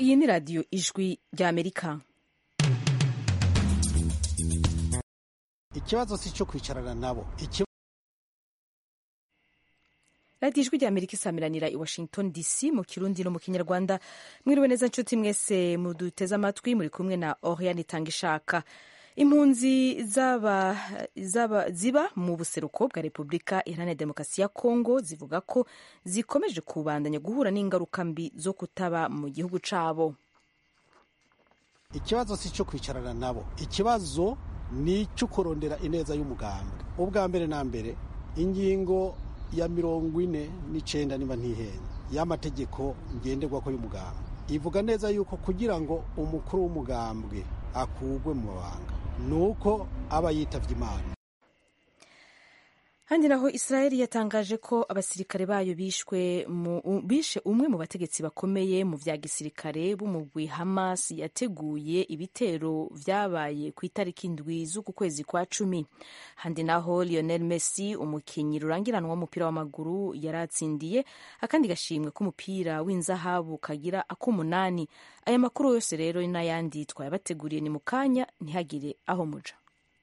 iyi ni radiyo ijwi ry'amerika ikibazo si icyo kwicarana nabo radiyo ijwi ry'amerika isamiranira i washington dc mu kirundi no mu kinyarwanda mwiriwe neza nshuti mwese muduteze amatwi muri kumwe na oriane itanga ishaka impunzi zaba, zaba, ziba mu buseruko bwa repubulika iharanira demokarasi ya kongo zivuga ko zikomeje kubandanya guhura n'ingaruka mbi zo kutaba mu gihugu cabo ikibazo si icyo kwicarana nabo ikibazo ni icyo kurondera ineza y'umugambwe ubwa mbere na mbere ingingo ya mirongo ine n'icyenda niba ntihenda y'amategeko ngenderwako y'umugambwe ivuga neza yuko kugira ngo umukuru w'umugambwe akugwe mu mabanga ni uko aba yitavye imana handi naho israeli yatangaje ko abasirikare bayo bishwe mu, bishe umwe mu bategetsi bakomeye mu vya gisirikare b'umugwi hamas yateguye ibitero vyabaye ku itariki indwi z'uku kwezi kwa cumi handi naho lionel messi umukinyi rurangiranwa w'umupira w'amaguru yaratsindiye akandi gashimwe k'umupira w'inzahabu kagira ak'umunani aya makuru yose rero n'ayandi twayabateguriye ni mu kanya ntihagire aho muja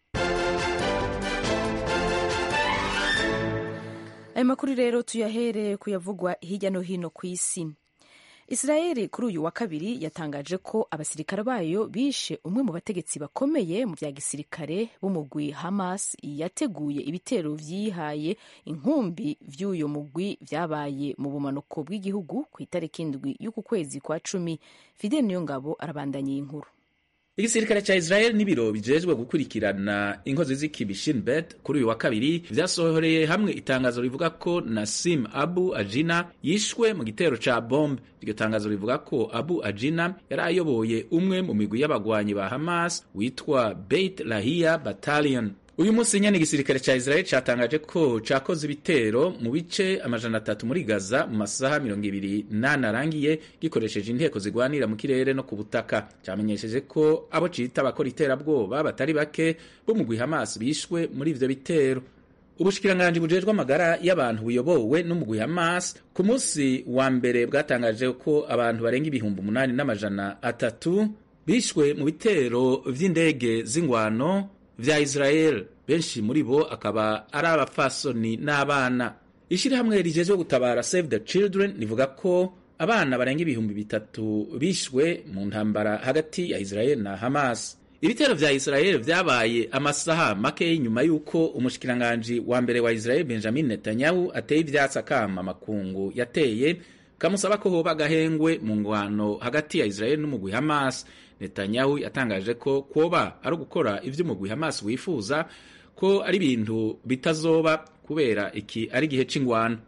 aya makuru rero tuyahere kuyavugwa hirya no hino ku isi israeli kuri uyu wa kabiri yatangaje ko abasirikare bayo bishe umwe mu bategetsi bakomeye mu bya gisirikare b'umugwi hamas yateguye ibitero vyihaye inkumbi vy'uyo mugwi vyabaye mu bumanuko bw'igihugu ku itariki indwi y'uku kwezi kwa cumi fidel niyongabo arabandanya iyi nkuru igisirikare ca Israel n'ibiro bijejwe gukurikirana inkozi z'ikibi Shin Bet kuri uyu wa kabiri vyasohoreye hamwe itangazo rivuga ko Nasim Abu Ajina yishwe mu gitero ca bombe. Iryo tangazo rivuga ko Abu Ajina yari ayoboye umwe mu migwi y'abagwanyi ba Hamas witwa Beit Lahia Battalion. uyu munsi nyene igisirikare ca Israel catangaje ko cakoze ibitero mu bice amajana atatu muri Gaza mu masaha mirongo ibiri nane arangiye gikoresheje inteko zigwanira mu kirere no ku butaka camenyesheje ko abo cita abakora iterabwoba batari bake bo mu Hamas bishwe muri ivyo bitero ubushikiranganji bujejwe amagara y'abantu buyobowe n'umugwi Hamas ku munsi wa mbere bwatangaje ko abantu barenga ibihumbi umunani n'amajana atatu bishwe mu bitero vy'indege z'ingwano vya Israel benshi muri bo akaba ari abapfasoni n'abana ishirahamwe rijejwe gutabara Save the Children rivuga ko abana barenga ibihumbi bitatu bishwe mu ntambara hagati ya Israel na Hamas ibitero vya Israel vyabaye amasaha make y'inyuma y'uko umushikiranganji wa mbere wa Israel Benjamin Netanyahu ateye ivyatsi akama makungu yateye kamusaba ko hoba agahengwe mu ngwano hagati ya Israel n'umugwi Hamas Netanyahu yatangaje ko kwoba ari ugukora ivyo umugwi Hamas wifuza ko ari ibintu bitazoba kubera iki ari igihe c'ingwano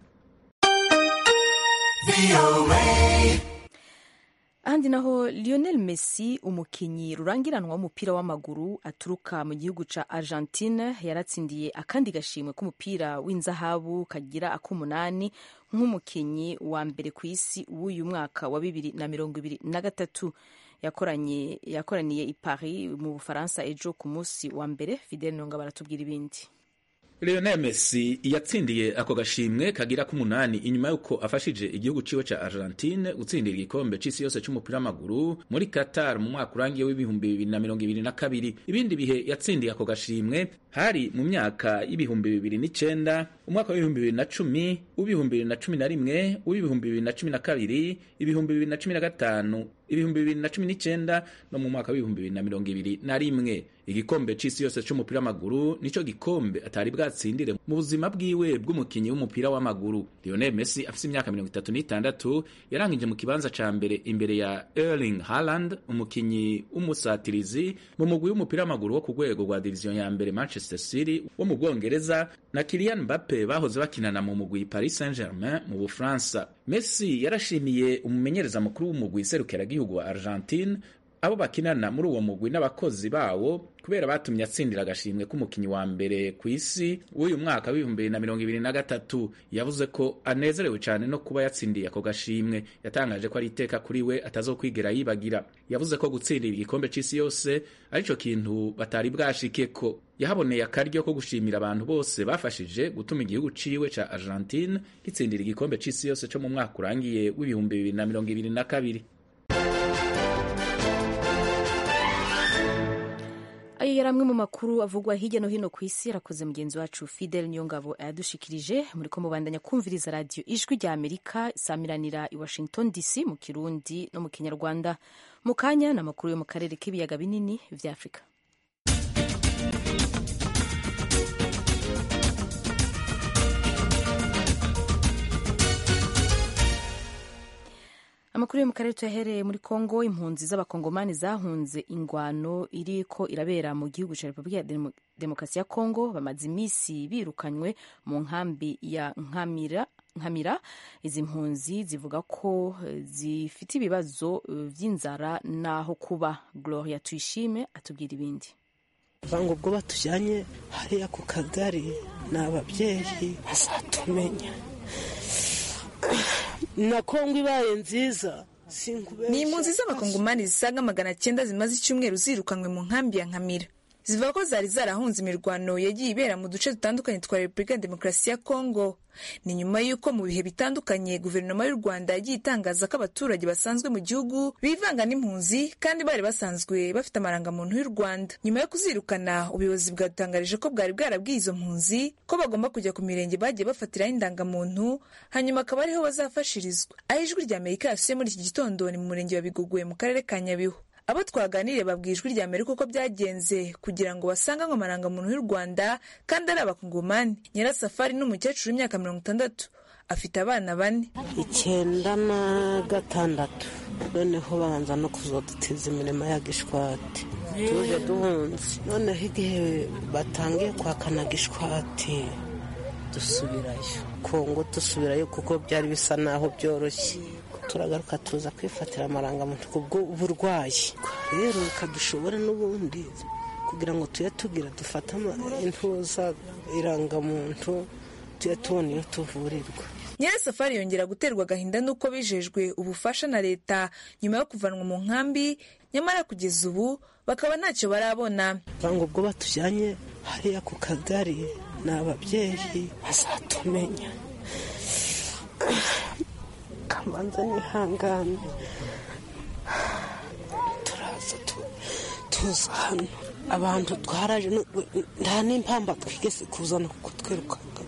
ahandi naho lionel messi umukinyi rurangiranwa w'umupira w'amaguru aturuka mu gihugu ca argentine yaratsindiye akandi gashimwe k'umupira w'inzahabu kagira ak'umunani nk'umukinyi wa mbere ku isi w'uyu mwaka wa bibiri na mirongo ibiri na gatatu yakoranye yakoraniye i paris mu bufaransa ejo ku munsi wa mbere fidel nonga baratubwira ibindi Lionel Messi yatsindiye ako gashimwe kagira k'umunani inyuma yuko afashije igihugu ciwe ca Argentine gutsindira igikombe c'isi yose c'umupira w'amaguru muri Qatar mu mwaka urangiye w'ibihumbi bibiri na mirongo ibiri na kabiri. Ibindi bihe yatsindiye ako gashimwe hari mu myaka y'ibihumbi bibiri n'icenda, umwaka w'ibihumbi bibiri na cumi, uw'ibihumbi bibiri na cumi na rimwe, uw'ibihumbi bibiri na cumi na kabiri, ibihumbi bibiri na cumi na gatanu, ibihumbi bibiri na cumi n'icenda no mu mwaka w'ibihumbi bibiri na mirongo ibiri na rimwe. Igikombe c'isi yose c'umupira w'amaguru nico gikombe atari bwatsindire mu buzima bwiwe bw'umukinyi w'umupira w'amaguru. Lionel Messi afise imyaka mirongo itatu n'itandatu yarangije mu kibanza ca mbere imbere ya Erling Haaland umukinyi w'umusatirizi mu mugwi w'umupira w'amaguru wo ku rwego rwa diviziyo ya mbere Manchester City wo mu Bwongereza na Kylian Mbappe bahoze bakinana mu mugwi Paris Saint-Germain mu Bufaransa. Messi yarashimiye umumenyereza mukuru w'umugwi serukiragihugu wa Argentine abo bakinana muri uwo mugwi n'abakozi bawo kubera batumye atsindira agashimwe k'umukinyi wa mbere ku isi w'uyu mwaka w'ibihumbi bibiri na mirongo ibiri na gatatu yavuze ko anezerewe cyane no kuba yatsindiye ako gashimwe yatangaje ko ari iteka kuri we atazokwigera yibagira yavuze ko gutsindira igikombe c'isi yose arico kintu batari bwashike ko yahaboneye akaryo ko gushimira abantu bose bafashije gutuma igihugu ciwe ca Argentine gitsindira igikombe c'isi yose co mu mwaka urangiye w'ibihumbi bibiri na mirongo ibiri na kabiri ayo yari amwe mu makuru avugwa hirya no hino ku isi arakoze mugenzi wacu fidel niyongabo ayadushikirije muri ko mubandanya kumviriza radiyo ijwi rya amerika isamiranira i washington dc mu kirundi no mu kinyarwanda mu kanya ni amakuru yo mu karere k'ibiyaga binini vya afurika amakuru yo mu karere tuyahereye muri kongo impunzi z'abakongomani zahunze ingwano iriko irabera mu gihugu cya repubulika ya Demo- demokarasi ya kongo bamaze iminsi birukanywe mu nkambi ya nkamira nkamira izi mpunzi zivuga ko eh, zifite ibibazo eh, vy'inzara n'aho kuba gloria tuyishime atubwira ibindi banga ubwo batujyanye hariya ku kagari ni ababyeyi bazatumenya na kongo ibaye nziza sinkubeshya ni impunzi z'abakongomani zisaga magana cyenda zimaze icyumweru zirukanywe mu nkambi ya nkamira zivuga ko zari zarahunze imirwano yagiye ibera mu duce dutandukanye twa repubulika ya demokarasi ya kongo ni nyuma y'uko mu bihe bitandukanye guverinoma y'u rwanda yagiye itangaza ko abaturage basanzwe mu gihugu bivanga n'impunzi kandi bari basanzwe bafite amarangamuntu y'u rwanda nyuma yo kuzirukana ubuyobozi bwatangarije ko bwari bwarabwiye izo mpunzi ko bagomba kujya ku mirenge bagiye bafatiraho indangamuntu hanyuma akaba ariho bazafashirizwa aho ijwi rya amerika yasuye muri iki gitondo ni mu murenge wa biguguye mu karere ka nyabihu abo twaganiriye babwiye ijwi rya amerika uko byagenze kugira ngo basanganywe amarangamuntu y'u rwanda kandi ari abakongomani nyirasafari ni umukecuru w'imyaka mirongo itandatu afite abana bane icyenda na gatandatu noneho babanza no kuzadutiza imirimo ya gishwati tuje duhunze noneho igihe batangiye kwakana gishwati dusubirayo kongo dusubirayo kuko byari bisa naho byoroshye turagaruka tuza kwifatira amarangamuntu kubw'uburwayi rero reka dushobore n'ubundi kugira ngo tujye tugira dufate ama- intuza irangamuntu tujye tubona iyo tuvurirwa nyirasafari yongera guterwa agahinda n'uko bijejwe ubufasha na leta nyuma yo kuvanwa mu nkambi nyamara kugeza ubu bakaba ntacyo barabona banga ubwo batujyanye hariya ku kagari ni ababyeyi bazatumenya kamanza nihangane turaza tu- tuza hano abantu twaraje no- nta n'impamba twigeze kuzana kuko twirukanka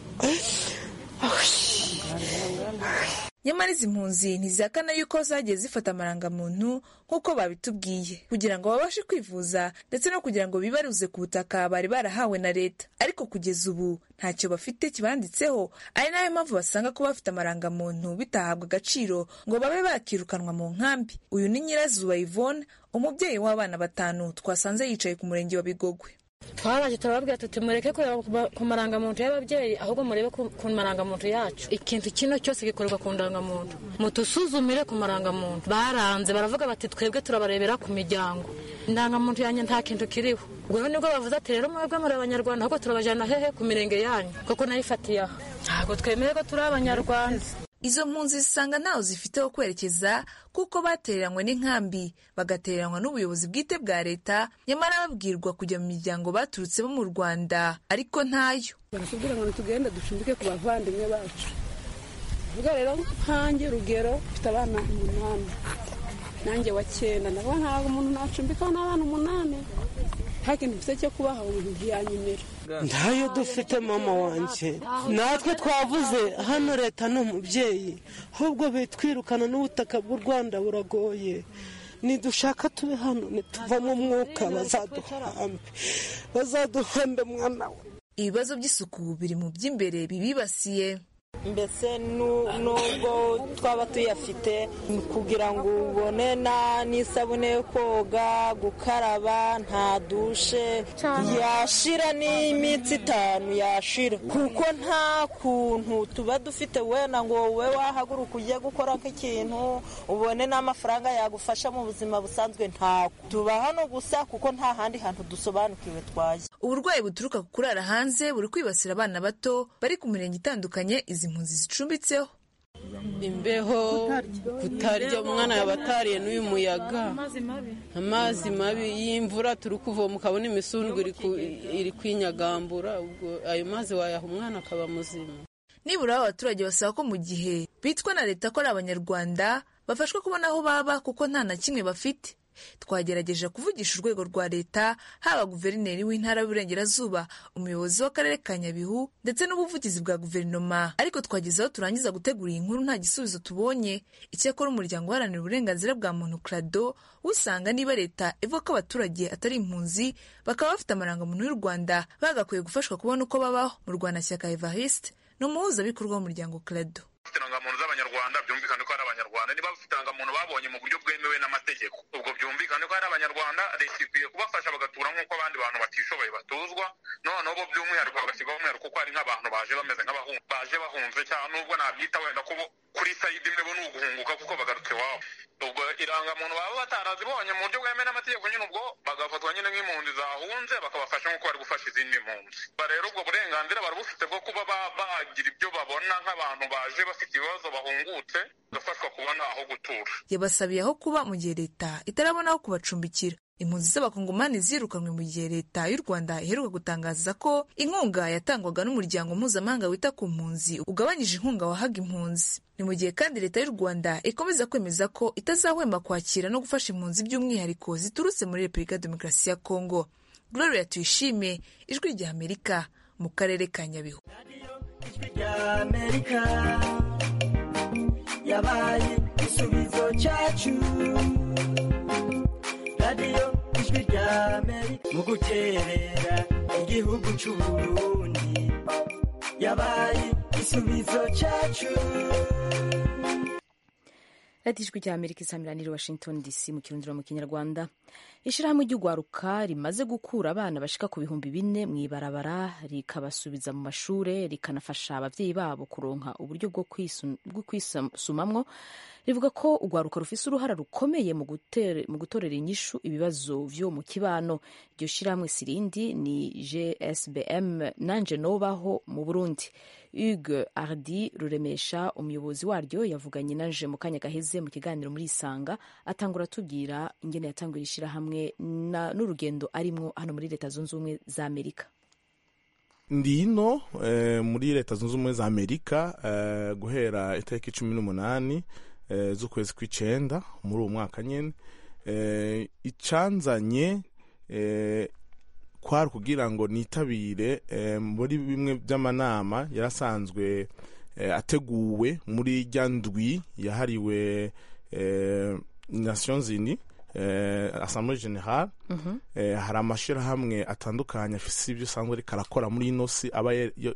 nyamara izi mpunzi ntizihakana yuko zagiye zifata amarangamuntu nk'uko babitubwiye kugira ngo babashe kwivuza ndetse no kugira ngo bibaruze ku butaka bari barahawe na leta ariko kugeza ubu ntacyo bafite kibanditseho ari nayo mpamvu basanga kuba bafite amarangamuntu bitahabwa agaciro ngo babe bakirukanwa mu nkambi uyu ni nyirazuba yvonne umubyeyi w'abana batanu twasanze yicaye ku murenge wa bigogwe twaraje turababwira tuti mureke kureba ku ma- ku marangamuntu y'ababyeyi ahubwo murebe ku ku marangamuntu yacu ikintu kino cyose gikorerwa ku ndangamuntu mutusuzumire ku marangamuntu baranze baravuga bati twebwe turabarebera ku miryango indangamuntu yanjye nta kintu kiriho ubwo rero nibwo bavuze ati rero mwebwe muri abanyarwanda ahubwo turabajyana hehe ku mirenge yanyu kuko nayifatiye aha ntabwo twemeye ko turi abanyarwanda izo mpunzi zisanga ntaho zifite ho kwerekeza kuko batereranywe n'inkambi bagatereranywa n'ubuyobozi bwite bwa leta nyamara babwirwa kujya mu miryango baturutsemo mu rwanda ariko ntayo baratubwira ngo tugende ducumbike ku bavandimwe bacu vuga rero nkanjye urugero mfite abana umunani nanjye wa cyenda ndavuga ntabwo umuntu nacumbikaho n'abana umunani nta kintu mfite cyo kubaha umuntu ntiyanyemera ntayo dufite mama wanjye natwe twavuze hano leta ni umubyeyi ahubwo bitwirukana n'ubutaka bw'u rwanda buragoye nidushaka tube hano nituvamo umwuka bazaduhambe bazaduhambe mwana we ibibazo by'isuku biri mu by'imbere bibibasiye mbese nu- nubwo twaba tuyafite kugira ngo ubone na- n'isabune yo koga gukaraba nta dushe yashira n'iminsi itanu yashira kuko nta kuntu tuba dufite wenda ngo wowe wahaguruka ujye gukora nk'ikintu ubone n'amafaranga yagufasha mu buzima busanzwe ntako tuba hano gusa kuko nta handi hantu dusobanukiwe twajya uburwayi buturuka ku kurara hanze buri kwibasira abana bato bari ku mirenge itandukanye izi mpunzi zicumbitseho imbeho kutarya umwana yaba atariye n'uyu muyaga amazi mabi y'imvura turi kuvoma ukabona imisundwe iri ku- iri kwinyagambura ubwo ayo mazi wayaha umwana akaba muzima nibura abo abaturage basaba ko mu gihe bitwa na leta ko ari abanyarwanda bafashwa kubona aho baba kuko nta na kimwe bafite twagerageje kuvugisha urwego rwa leta haba guverineri w'intara y'uburengerazuba umuyobozi w'akarere ka nyabihu ndetse n'ubuvugizi bwa guverinoma ariko twageze aho turangiza gutegura iyi nkuru nta gisubizo tubonye icyakora umuryango uharanira uburenganzira bwa muntu crado usanga niba leta ivuga ko abaturage atari impunzi bakaba bafite amarangamuntu y'u rwanda bagakwiye gufashwa kubona uko babaho mu rwanashyaka evariste ni umuhuzabikorwa w'umuryango crado bafite irangamuntu z'abanyarwanda byumvikane ko ari abanyarwanda niba bafite irangamuntu babonye mu buryo bwemewe n'amategeko ubwo byumvikane ko ari abanyarwanda leta ikwiye kubafasha bagatura nk'uko abandi bantu batishoboye batuzwa noneho bo by'umwihariko bagashyirwaho umwihariko kuko hari nk'abantu baje bameze nk'abahunze baje bahunze cyangwa nubwo nabyita wenda ko kuri sayidi imwe bo ni uguhunguka kuko bagarutse iwabo ubwo irangamuntu baba batarazibonye mu buryo bwemewe n'amategeko nyine ubwo bagafatwa nyine nk'impunzi zahunze bakabafasha nk'uko bari gufasha izindi mpunzi rero ubwo burenganzira bari bufite bwo kuba bagira ibyo babona nk'abantu baje bafite ibibazo bahungutse bagafashwa kubona aho gutura yabasabiye aho kuba mu gihe leta itarabona aho kubacumbikira impunzi z'abakongomani zirukanwe mu gihe leta y'u rwanda iheruka gutangaza ko inkunga yatangwaga n'umuryango mpuzamahanga wita ku mpunzi ugabanyije inkunga wahaga impunzi ni mu gihe kandi leta y'u rwanda ikomeza kwemeza ko itazahwema kwakira no gufasha impunzi by'umwihariko ziturutse muri repubulika ya demokarasi ya kongo gloria tuyishime ijwi rya amerika mu karere ka nyabihu yabaye igisubizo cyacu radiyo ijwi rya amerika mu guterera igihugu cy'uburundi yabaye igisubizo cyacu radiyo ijwi rya amerika isamiraniye washington dc mu kirundiro mu kinyarwanda ishyirahamwe ry'urwaruka rimaze gukura abana bashika ku bihumbi bine mu ibarabara rikabasubiza mu mashure rikanafasha ababyeyi babo kuronka uburyo bwo kwisumamwo rivuga ko urwaruka rufise uruhara rukomeye mu gutorera inyishu ibibazo vyo mu kibano iryo shyirahamwe sirindi ni gsbm nanje nobaho mu burundi hugue ardi ruremesha umuyobozi waryo yavuganye nanje mu kanya gaheze mu kiganiro muri isanga atangura atubwira ingene yatanguye ishyirahamwe n'urugendo arimwo hano muri leta zunze ubumwe za amerika ndi ino eh, muri leta zunze ubumwe za amerika eh, guhera itariki cumi n'umunani eh, z'ukwezi kw'icenda muri uwo mwaka nyene eh, icanzanye eh, kwari kugira ngo nitabire eh, muri bimwe by'amanama yarasanzwe eh, ateguwe muri rya ndwi yahariwe eh, nations unis eh, assemblée générale mm -hmm. eh, hari amashirahamwe atandukanye afise ibyo usanzwe ariko arakora muri ino si aba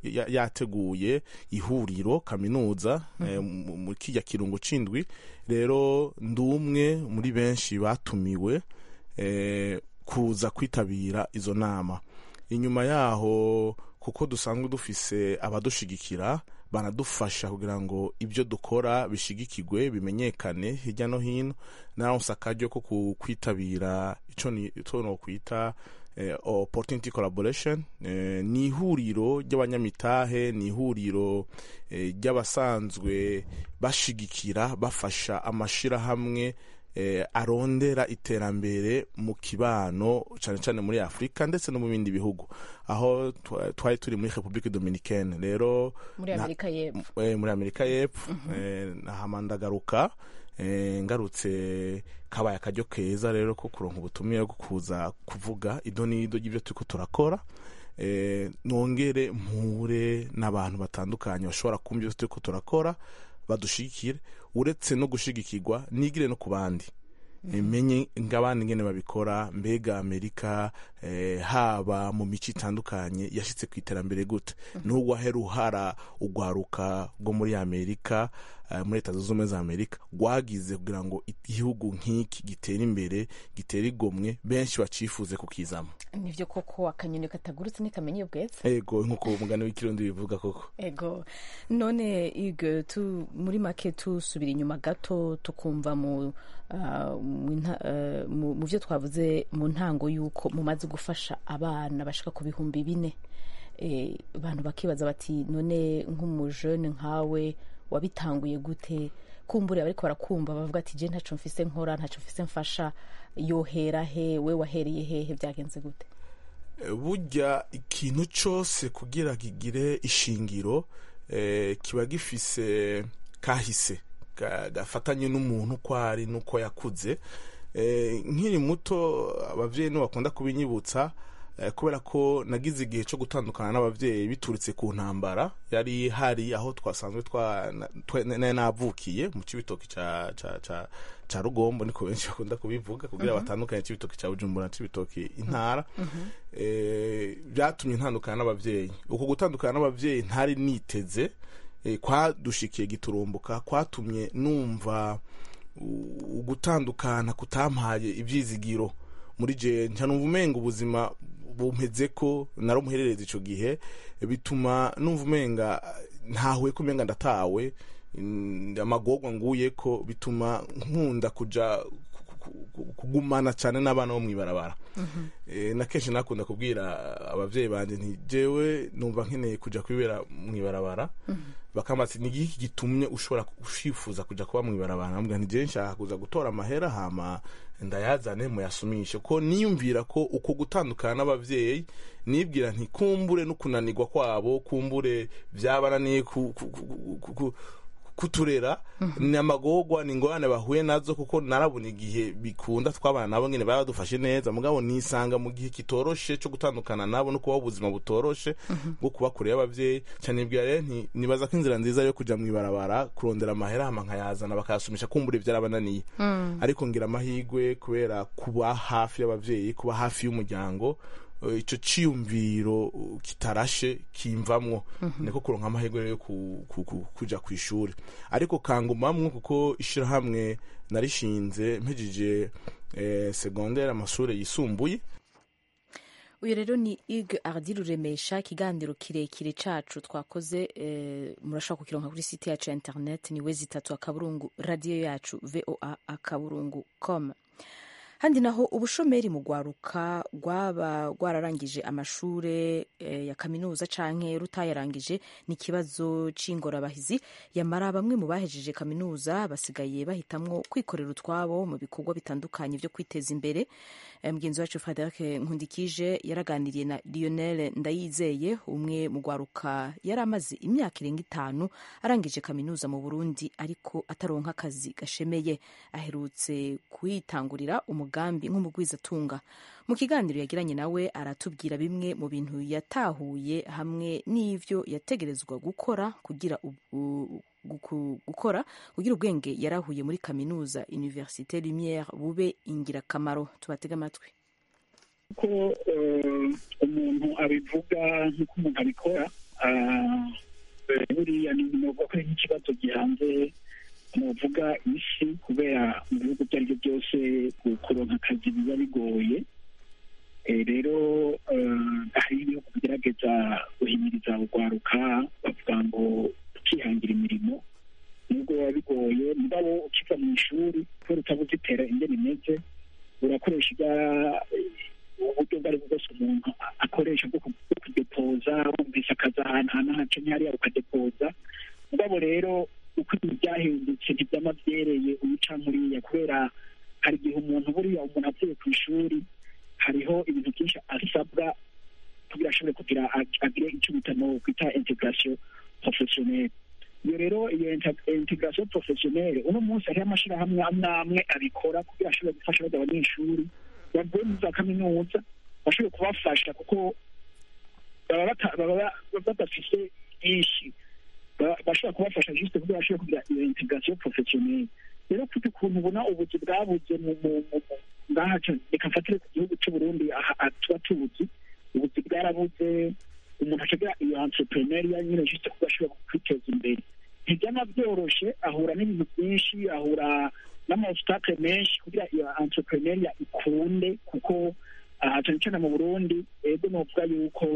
yateguye ihuriro kaminuza mm -hmm. eh, mu kirya kirungo c'indwi rero ndi umwe muri benshi batumiwe eh, kuza kwitabira izo nama inyuma yaho kuko dusanzwe dufise abadushigikira banadufasha kugira ngo ibyo dukora bishigikirwe bimenyekane hirya no hino naronse akaryo ko kwitabira ico nokwita eh, opportunity collaboration eh, ni ihuriro ry'abanyamitahe ni ihuriro eh, ry'abasanzwe bashigikira bafasha amashirahamwe eh, arondera iterambere mu kibano cyane cyane muri afurika ndetse no mu bindi bihugu aho twari turi muri repubulika dominicaine rero muri amerika y'epfo eh, muri amerika y'epfo mm -hmm. eh, nahama ndagaruka eh, ngarutse kabaye akaryo keza rero ko kuronka ubutumire bwo kuza kuvuga ido n'ido ry'ibyo turiko turakora eh, nongere mpure n'abantu batandukanye bashobora kumva ibyo turiko turakora badushigikire uretse no gushigikirwa nigire no ku bandi menye ng'abandi ngene babikora mbega amerika eh, haba mu mico itandukanye yashitse ku iterambere gute n'ubwo ahera uhara ugwaruka rwo muri amerika uh, muri leta zunze ubumwe za amerika rwagize kugira ngo igihugu nk'iki gitere imbere gitere igomwe benshi bacifuze kukizamo nivyo koko akanyoni katagurutse ntikamenye ubwetse ego nk'uko umugani w'ikirundi bivuga koko ego none ige tu muri make tusubira inyuma gato tukumva mu mu byo twavuze mu ntango y'uko mumaze gufasha abana bashaka ku bihumbi bine abantu bakibaza bati none nk'umujene nkawe wabitanguye gute kumbure ariko barakumva bavuga ati je ntaco mfise nkora ntaco mfise mfasha yohera he we wahereye hehe byagenze gute burya ikintu cyose kugira kigire ishingiro kiba gifise kahise gafatanye n'umuntu uko ari n'uko yakuze Eh, nkiri muto abavyeyi nibo bakunda kubinyibutsa eh, kubera ko nagize igihe cyo gutandukana n'abavyeyi biturutse ku ntambara yari hari aho twasanzwe twa na- twe- nari navukiye mu cibitoki ca ca ca ca rugombo niko benshi bakunda kubivuga kugira Mhm. batandukanye cibitoki ca bujumbura cibitoki intara eh, byatumye ntandukana n'abavyeyi uko gutandukana n'abavyeyi ntari niteze eh, kwadushikiye giturumbuka kwatumye numva u- ugutandukana kutampaye ivyizigiro muri je nca numva umenga ubuzima bumpeze ko narumuherereza ico gihe bituma numva umenga ntahuye ko umenga ndatawe mm, amagorwa nguye ko bituma nkunda kuja ku- ku- kugumana cyane n'abana bo mwibarabara Eh, na kenshi nakunda kubwira abavyeyi banje nti jewe numva nkeneye kuja kwibera mwibarabara bakambatse ni iki gitumye ushobora ushifuza kuja kuba mwibarabara nambwira nti jewe nshaka kuza gutora amahera hama ndayazane muyasumishe ko niyumvira ko uko gutandukana n'abavyeyi nibwira nti kumbure no kunanirwa kwabo kumbure vyabananiye ku, ku, ku, ku, ku, kuturera ni amagorwa ni ingorane bahuye nazo kuko narabona igihe bikunda twabana nabo nyine baba badufashe neza mugabo nisanga mu gihe kitoroshe cyo gutandukana nabo no kubaho ubuzima butoroshe bwo kuba kure y'abavyeyi cyane nibwira rero nti nibaza ko inzira nziza yo kuja mwibarabara kurondera amahera hama nkayazana bakayasumisha kumbura ivyarabananiye Mm. ariko ngira amahigwe kubera kuba hafi y'abavyeyi kuba hafi y'umuryango eh, ico ciyumviro uh, kitarashe kimvamwo Mhm. niko kuronka amahirwe rero yo ku- ku- ku- kuja ku ishuri ariko kangumamwo kuko ishirahamwe narishinze mpejije eh, segondere amashuri yisumbuye uyu rero ni ig ardi ruremesha ikiganiro kirekire cacu twakoze eh, murashobora kukironka kuri site yacu ya internet ni we zitatu akaburungu radiyo yacu voa akaburungu com handi naho ubushomeri mu rwaruka rwaba rwararangije amashure eh, ya kaminuza canke rutayarangije ni ikibazo c'ingorabahizi yamara bamwe mu bahejeje kaminuza basigaye bahitamwo kwikorera utwabo mu bikorwa bitandukanye vyo kwiteza imbere Eh, mugenzi wacu frederic nkundikije yaraganiriye na lionel ndayizeye umwe mu rwaruka yari amaze imyaka irenga itanu arangije kaminuza mu burundi ariko ataronka akazi gashemeye aherutse kwitangurira umugambi nk'umugwizatunga mu kiganiro yagiranye nawe aratubwira bimwe mu bintu yatahuye hamwe n'ivyo yategerezwa gukora kugira u- u- guku- gukora kugira ubwenge yarahuye muri kaminuza universite lumiere bube ingirakamaro tubatege amatwi ko eh, umuntu abivuga nk'uko umuntu abikora ah, eh, buriya ni novuga ko ari nk'ikibazo gihanze novuga isi kubera mu bihugu ibyo ari byo byose kuronka akazi biba bigoye Eh, rero eh, hari ibihugu bigerageza guhimiriza urwaruka bavuga ngo ukihangira imirimo nubwo biba bigoye mugabo ukiva mu ishuri kubera utabuze itera ingene imeze urakoresha ibya uburyo ubwo ari bwo bwose umuntu akoresha bwo ku- bwo kudepoza wumvise akazi ahantu hana hacanye hariya ukadepoza mugabo rero uko ibintu byahindutse ntibyama byereye uyica nkuriya kubera hari igihe umuntu buriya umuntu avuye ku ishuri hariho ibintu byinshi asabwa kugira ashobore kugira ag- agire icyo bita no kwita integration professionnelle iyo rero iyo inter- integration professionnelle uno munsi hariho amashirahamwe amwe amwe abikora kugira ashobore gufasha bajya abanyeshuri bavuye muri za kaminuza bashobore kubafasha kuko baba bata- baba ba- badafise byinshi Ba- bashobora kubafasha juste kugira bashobore kugira iyo integration professionnelle rero kuko ukuntu ubona ubuzi bwabuze mu mu- mu- mu- ngaha ca- reka mfatire ku gihugu cy'u Burundi aha aha tuba tuzi ubuzi bwarabuze umuntu acagira iyo entrepreneuria nyine juste kuba ashobora kwiteza imbere ntibyama byoroshe ahura n'ibintu byinshi ahura n'amaobstacle menshi kugira iyo entrepreneuria ikunde kuko aha cyane cyane mu Burundi ego novuga yuko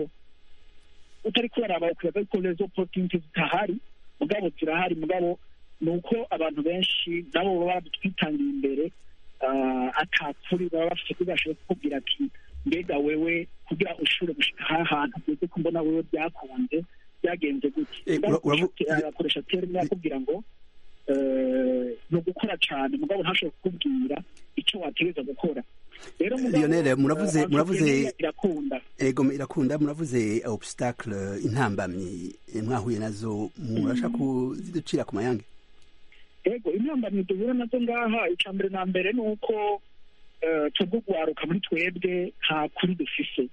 utari kuraraba ukwiye ko les opportunités zitahari mugabo zirahari mugabo ni uko abantu benshi nabo baba batwitangiye imbere ah, atakuri baba bafite kugira ashobore kukubwira ati mbega wewe kugira ushobore gushika aha hantu ugeze ko mbona wewe byakunze byagenze gute Eh, Mugabo ura- uravu- ufite- akoresha terme akubwira ngo eh, ni ugukora cyane mugabo ntashobore kukubwira icyo wategereza gukora rero mugabo, Lionel, muravuze eh, muravuze entrepreneuria irakunda ego irakunda muravuze obstacle intambamyi eh, mwahuye nazo murashaka kuziducira ku mayange ego intambamyi duhura nazo ngaha icya mbere na mbere ni uko eh, twebwe guharuka muri twebwe nta kuri dufise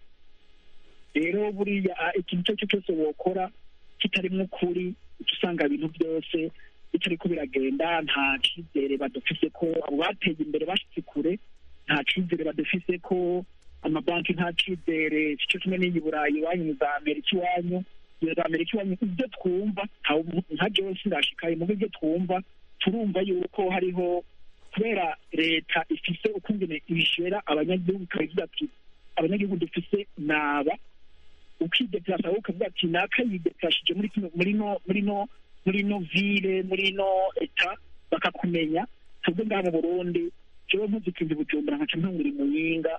rero buriya ah, ikintu icyo ari cyo cyose wokora kitarimo ukuri uca usanga ibintu byose bitariko biragenda nta cyizere badufise ko abo bateye imbere bashitse kure nta cyizere badufise ko amabanki nta cyizere cyo kimwe n'iyi burayi iwanyu za amerika iwanyu iyo za amerika iwanyu ibyo twumva ntawe- nka jewe sindashikaye mu byo twumva turumva yuko hariho kubera leta ifise ukungene ibishera abanyagihugu ikabivuga ati abanyagihugu dufise naba ukideplasa wowe ukavuga ati naka yideplashije muri kino muri no muri no muri no ville muri no eta bakakumenya twebwe ngaha mu burundi jewe mpuze ikintu bujumbura nkaca ntungura imuyinga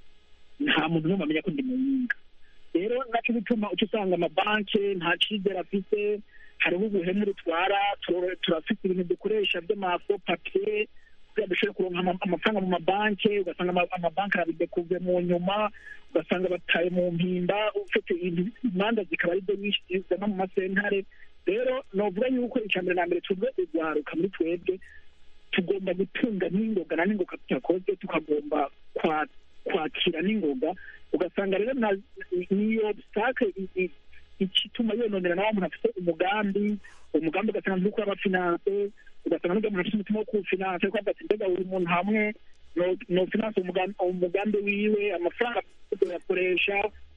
nta muntu n'umwe amenya ko ndi muyinga rero naco bituma uca usanga amabanki nta cizere afise hariho ubuhemu rutwara turo- turafite ibintu dukoresha by'amafo papiye kugira dushobore kuronka ama- amafaranga mu mabanki ugasanga ama- amabanki arabidekuve mu nyuma ugasanga bataye mu mpimba ufite ibintu- imanza zikaba ari zo nyinshi zizana mu masentare rero novuga yuko icya mbere na mbere twebwe urwaruka muri twebwe tugomba gutunga n'ingoga na n'ingoga tutakoze tukagomba kwa- kwakira n'ingoga ugasanga rero na- niyo obstacle i- i- igituma yononera nawe umuntu afite umugambi umugambi ugasanga nturi kuraba finance ugasanga n'ubwo umuntu afite umutima wo kuwufinanse ariko avuga ati mbega buri muntu hamwe no- no finance umugambi umugambi wiwe amafaranga tuyakoresha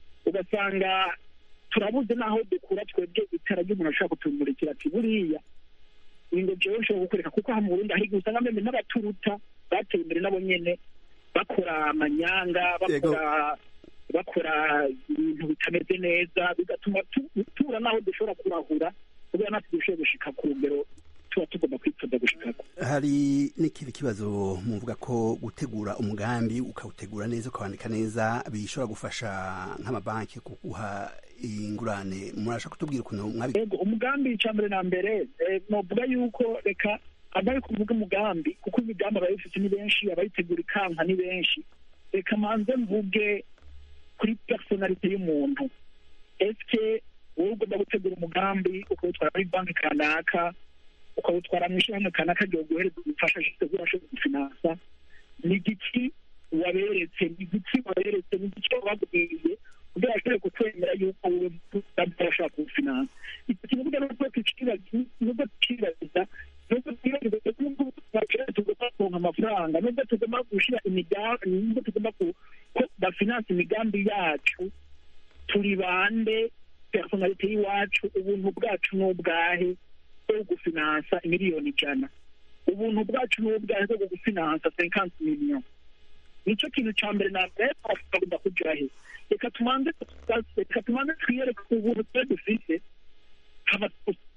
ugasanga turabuze n'aho dukura twebwe itara ry'umuntu ashobora kutumurikira ati buriya ingo jewe nshobora kukwereka kuko aha mu burundi hari igihe usanga meme n'abaturuta bateye imbere nabo nyene bakora amanyanga bakora bakora ibintu bitameze neza bigatuma tu- tubura n'aho dushobora kurahura kubera natwe dushoboye gushika ku rugero tuba tugomba kwitoza gushikako hari n'ikindi kibazo muvuga ko gutegura umugambi ukawutegura neza ukawandika neza bishobora gufasha nk'amabanki kuguha ingurane murasha kutubwira ukuntu mwabi yego umugambi icya mbere na mbere eh, novuga yuko reka abari kuvuga umugambi kuko imigambi abayifite ni benshi abayitegura ikanka ni benshi reka manze mvuge kuri personalite y'umuntu eske wowe ugomba gutegura umugambi ukawutwara muri banki kanaka ukawutwara mu ishyirahamwe kanaka ryo guhereza ubufasha gitegura ashobora gufinansa ni igiki waberetse ni igiki waberetse ni igiki wababwiye kugira ngo ashobore kukwemera yuko wowe udashobora kuwufinansa icyo kintu burya nubwo tukibagiza nubwo tukibagiza nubwo twibagiza ko nubwo twakenera tugomba kuronka amafaranga nubwo tugomba gushyira imigambi nubwo tugomba ku- ko bafinansa imigambi yacu turi bande personalite y'iwacu ubuntu bwacu ni ubwahe bwo gufinansa miliyoni ijana ubuntu bwacu ni ubwahe bwo gufinansa cinquante million nicyo kintu cya mbere na mbere twagomba kugira he reka tumanze reka tumanze twiyereke ubuntu twe dufite haba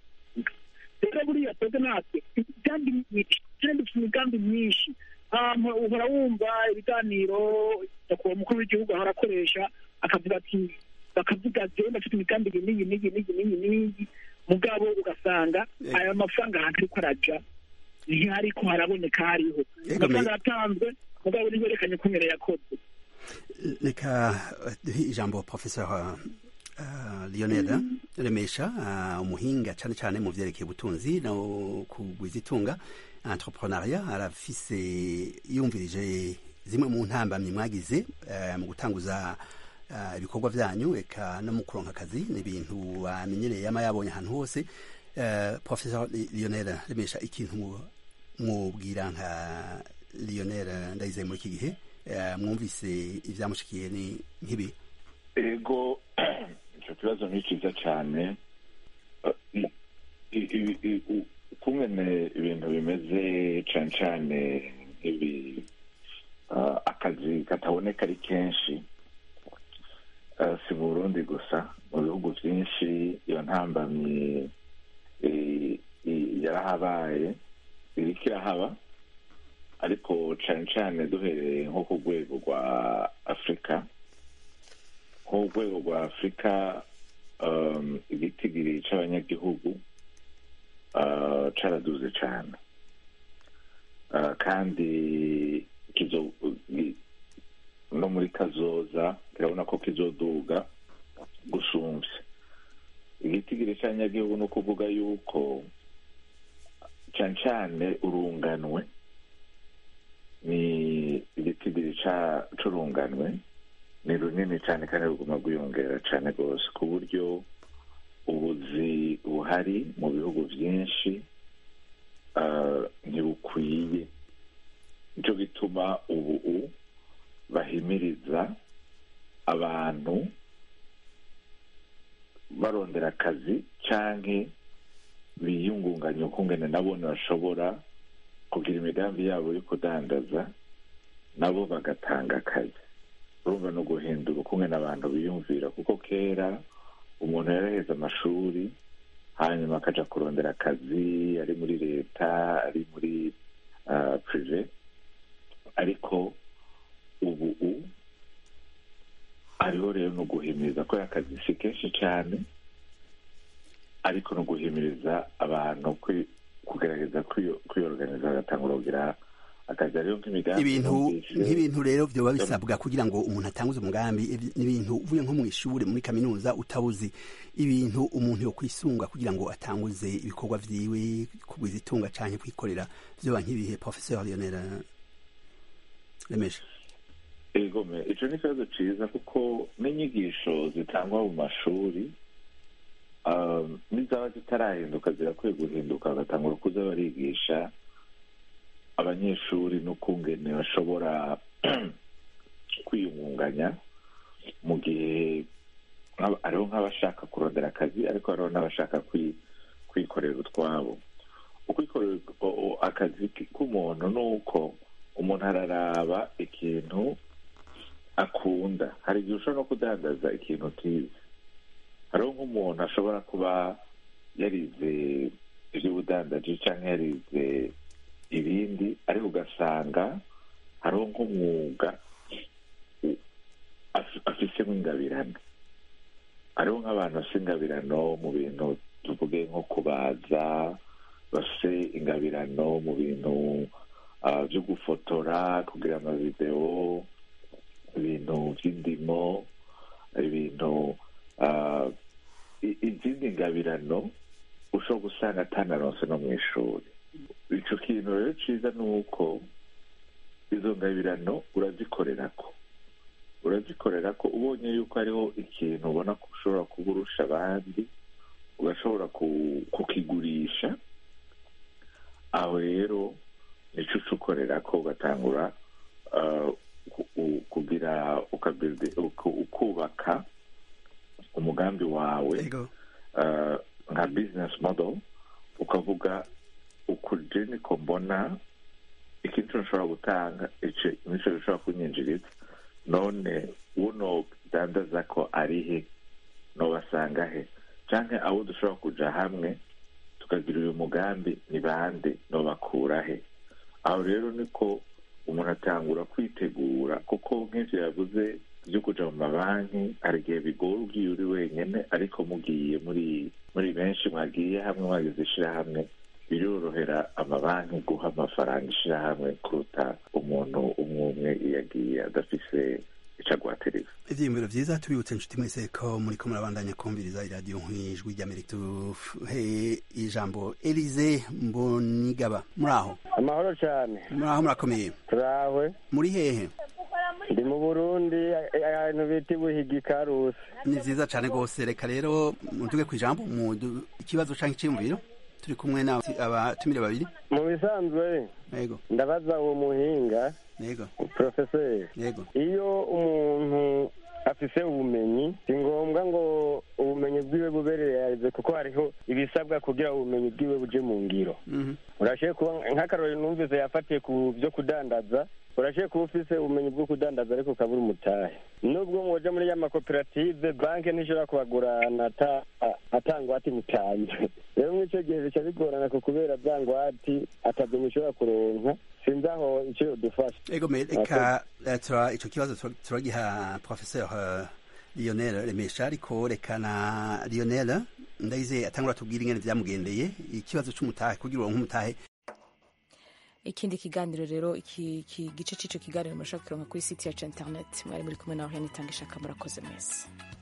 rero buriya twebwe natwe imigambi myinshi kandi dufite imigambi myinshi ahantu uhora wumva ibiganiro nyakubahwa umukuru w'igihugu ahora akoresha akavuga ati bakavuga ati ndafite imigambi iyi n'iyi n'iyi n'iyi n'iyi n'iyi mugabo ugasanga aya mafaranga ahantu ariko araja ntihariko haraboneka hariho Yego, amafaranga me- yatanzwe mugabo ntiberekanye ko nyine yakoze reka eh, duhe ijambo professeur uh, lionel remesha uh, umuhinga cyane cyane mu vyerekeye ubutunzi no kugwiza itunga entrepreneuria arafise yumvirije zimwe mu ntambamyi mwagize eh, mu gutanguza eh, ibikorwa vyanyu eka no mu kuronka akazi ni ibintu bamenyereye yama yabonye ahantu hose Eh, professeur Li- lionel remesha ikintu mu- mwubwira nka lionel ndayizeye muri iki gihe eh, mwumvise ivyamushikiye ni nk'ibi ego icyo kibazo ni cyiza cyane Eh, mu- i- i- i- u- ukungene ibintu bimeze cyane cyane nk'ibi eh, akazi kataboneka ari kenshi Eh, si mu burundi gusa mu bihugu byinshi iyo ntambamyi eh, i- yarahabaye iriko irahaba ariko cyane cyane duhereye nko ku rwego rwa afurika nko ku rwego rwa afurika um, igitigiri c'abanyagihugu uh, caraduze cane uh, kandi kizo i- no muri kazoza kirabona ko kizoduga gusumvya igitigiri c'abanyagihugu ni ukuvuga yuko cane cane urunganwe ni igitigiri ca- c'urunganwe ni runini cyane kandi ruguma rwiyongera cyane rwose ku buryo ubuzi buhari mu bihugu byinshi ah, ntibukwiye nicyo gituma ubu bahimiriza abantu barondera akazi cyangwa biyungunganya ukungene nabo bashobora kugira imigambi yabo yo kudandaza nabo bagatanga akazi urumva no guhindura ukungene abantu biyumvira kuko kera umuntu yaraheze amashuri hanyuma akaja kurondera akazi ari muri leta ari muri uh, prive ariko ubu u hariho rero no guhimiriza ko akazi si kenshi cyane ariko no guhimiriza abantu kwi- kugerageza kwiyo- kwiyoruganiza bagatangura kugira akazi hariho nk'imigambi ibintu numvise- nk'ibintu rero byoba bisabwa kugira ngo umuntu atanguze umugambi ibi- n'ibintu uvuye nko mu ishuri muri kaminuza utabuzi ibintu umuntu yo kwisunga kugira ngo atanguze ibikorwa vyiwe kugwiza itunga canke kwikorera vyoba nk'ibihe professeur Lionel Lemesha egome ico ni ikibazo ciza kuko n'inyigisho zitangwa mu mashuri um, n'izaba zitarahinduka zirakwiye guhinduka bagatangura kuza barigisha abanyeshuri n'ukungene bashobora kwiyungunganya mu gihe nk'aba- hariho nk'abashaka kurondera akazi ariko hariho n'abashaka kwi- kwikorera utwabo ukwikorera o- o- akazi k- k'umuntu ni uko umuntu araraba ikintu akunda hari igihe ushobora no kudandaza ikintu utize hariho nk'umuntu ashobora kuba yarize iby'ubudandaji cyangwa yarize ibindi ariko ugasanga hariho nk'umwuga u- af- afisemo ingabirano hariho nk'abantu bafite ingabirano mu bintu tuvuge nko kubaza bafite ingabirano mu bintu ah, byo gufotora kugira amavidewo ibintu by'indimo ibintu ah, i- izindi ngabirano ushobora gusanga atanaronse no mu ishuri ico kintu rero ciza ni uko izo ngabirano urazikorerako urazikorerako ubonye yuko hariho ikintu ubona ko ushobora kuba urusha abandi ugashobora ku- kukigurisha aho rero nico uca ukorerako ugatangura ah, ku- ku- kugira ukabuildi- uku- ukubaka umugambi wawe ah, nka business model ukavuga ukuje niko mbona ikintu nshobora gutanga ico nico gishobora kunyinjiriza none uno dandaza ko ari he nobasanga he canke abo dushobora kuja hamwe tukagira uyu mugambi ni bande nobakura he aho rero niko umuntu atangura kwitegura kuko nk'ivyo yavuze byo kuja mu mabanki hari igihe bigora ugiye uri wenyene ariko mugiye muri muri benshi mwagiye hamwe mwagize ishirahamwe birorohera amabanki guha amafaranga ishirahamwe kuruta umuntu umwe umwe iyo agiye adafise ico agwateriza ivyiyumviro vyiza tubibutse inshuti mwese ko muriko murabandanya kumviriza iradiyo nk'ijwi ry'amerika tuhe ijambo elize mbonigaba muri aho amahoro cyane muri aho murakomeye turahwe muri hehe ndi mu burundi ahantu bita ibuhiga ikarusi ni vyiza cane rwose reka rero mutuge ku ijambo mu ikibazo canke iciyumviro turi kumwe n'abatumire babiri mu bisanzwe yego ndabaza uwo muhinga yego porofeseri yego iyo umuntu afise ubumenyi si ngombwa ngo ubumenyi bwiwe bubereye kuko hariho ibisabwa kugira ubumenyi bwiwe buje mu ngiro urashoboye kuba nk'akarorero numvise yafatiye ku byo kudandaza urashoboye kuba ufise ubumenyi bwo kudandaza ariko ukabura umutahe nubwo mwoja muri ya makoperative banki ntishobora kubagurana ata ngwate mutanze rero mw'ico gihe bica bigorana ku kubera bya ngwati atavyo mushobora kuronka sinzi aho ico yodufasha ego me reka tura ico kibazo turagiha professeur Lionel Remesha ariko reka na Lionel ndayizeye atangura tubwira ingene vyamugendeye ikibazo c'umutahe kugira uronke umutahe ikindi kiganiro rero iki gice c'ico kiganiro murashobora kukironka kuri site yacu internet mwari muri kumwe nawe henitanga ishaka murakoze mwese